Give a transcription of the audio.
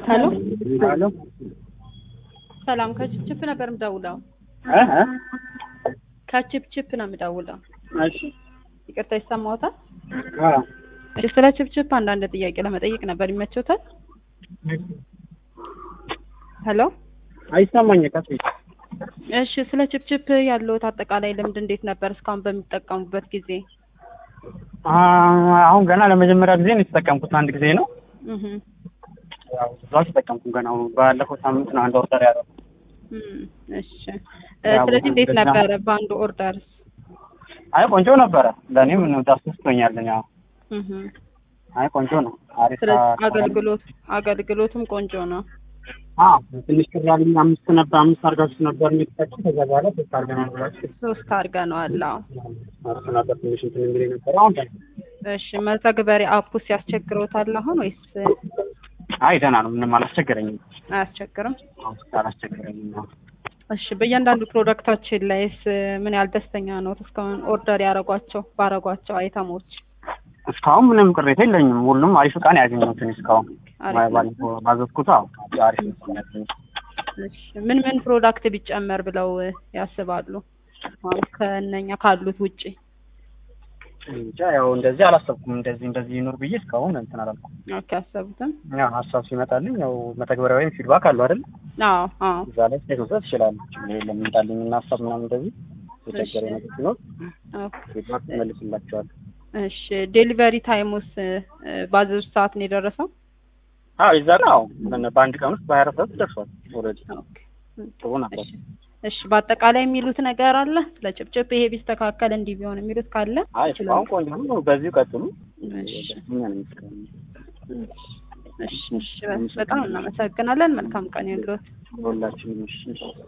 ሄሎ ሄሎ ሰላም ከችፕችፕ ነበር የምደውለው። እ እ ከችፕችፕ ነው የምደውለው። እሺ ይቅርታ ይሰማዎታል? አ እሺ ስለ ችፕችፕ አንዳንድ ጥያቄ ለመጠየቅ ነበር። ይመችዎታል? ሄሎ አይሰማኝ ቀስ እሺ ስለ ችፕችፕ ያለዎት አጠቃላይ ልምድ እንዴት ነበር እስካሁን በሚጠቀሙበት ጊዜ? አ አሁን ገና ለመጀመሪያ ጊዜ ነው የተጠቀምኩት። አንድ ጊዜ ነው እህ ያው ብዙ አልተጠቀምኩም ገና። አሁን ባለፈው ሳምንት ነው አንድ ኦርደር ያደረኩት። እም እሺ እ ስለዚህ እንዴት ነበረ በአንድ ኦርደርስ? አይ ቆንጆ ነበረ። ለእኔም አስደስቶኛል። ያው እህ አይ ቆንጆ ነው። አሪፍ ስለዚህ አገልግሎት አገልግሎቱም ቆንጆ ነው። አ ትንሽ ቅር ያለኝ አምስት ነበር አምስት አድርጋችሁ ነበር የሚጠቀም ከዛ በኋላ ሶስት አድርገናል ብላችሁ ሶስት አድርገነዋል። አዎ እሱ ነበር ትንሽ እንትን የሚለኝ ነበር። አሁን ደህና እሺ መተግበሪያ አፑስ ያስቸግሮታል አሁን ወይስ አይ ደህና ነው። ምንም አላስቸገረኝም። አያስቸግርም? አሁን አላስቸገረኝም ነው። እሺ በእያንዳንዱ ፕሮዳክታችን ላይስ ምን ያህል ደስተኛ ነው እስካሁን ኦርደር ያደረጓቸው ባረጓቸው አይተሞች? እስካሁን ምንም ቅሬታ የለኝም። ሁሉም አሪፍ እቃ ነው ያገኘሁት እኔ እስካሁን አሪፍ ነው። ባለፈው ባዘዝኩት አዎ አሪፍ ነው ያገኘሁት። እሺ ምን ምን ፕሮዳክት ቢጨመር ብለው ያስባሉ? አሁን ከእነኛ ካሉት ውጪ እንጃ ያው እንደዚህ አላሰብኩም። እንደዚህ እንደዚህ ይኑር ብዬ እስካሁን እንትን አላልኩም። ኦኬ አሰቡትም? ያው ሀሳብ ሲመጣልኝ ያው መተግበሪያ ወይም ፊድባክ አሉ አይደል? አዎ አዎ እዛ ላይ ስቴት መስጠት ትችላለህ። ችግር የለም። ይምጣልኝ እና ሀሳብ ምናምን እንደዚህ የቸገረ ነገር ሲኖር ኦኬ ፊድባክ እመልስላቸዋለሁ። እሺ ዴሊቨሪ ታይሙስ ባዘዙት ሰዓት ነው የደረሰው? አዎ የዛ ቀን አዎ በአንድ ቀን ውስጥ በሀያ አራት ሰዓት ደርሷል። ኦልሬዲ ኦኬ ጥሩ ነበር። እሺ እሺ በአጠቃላይ የሚሉት ነገር አለ ስለ ጭብጭብ ይሄ ቢስተካከል እንዲህ ቢሆን የሚሉት ካለ አይ እስካሁን ቆንጆ ነው። በዚሁ ቀጥሉ። እሺ ደስተኛ ነኝ እስካሁን። እሺ እሺ በጣም እናመሰግናለን። መልካም ቀን ይሁንልዎት። ሁላችንም እሺ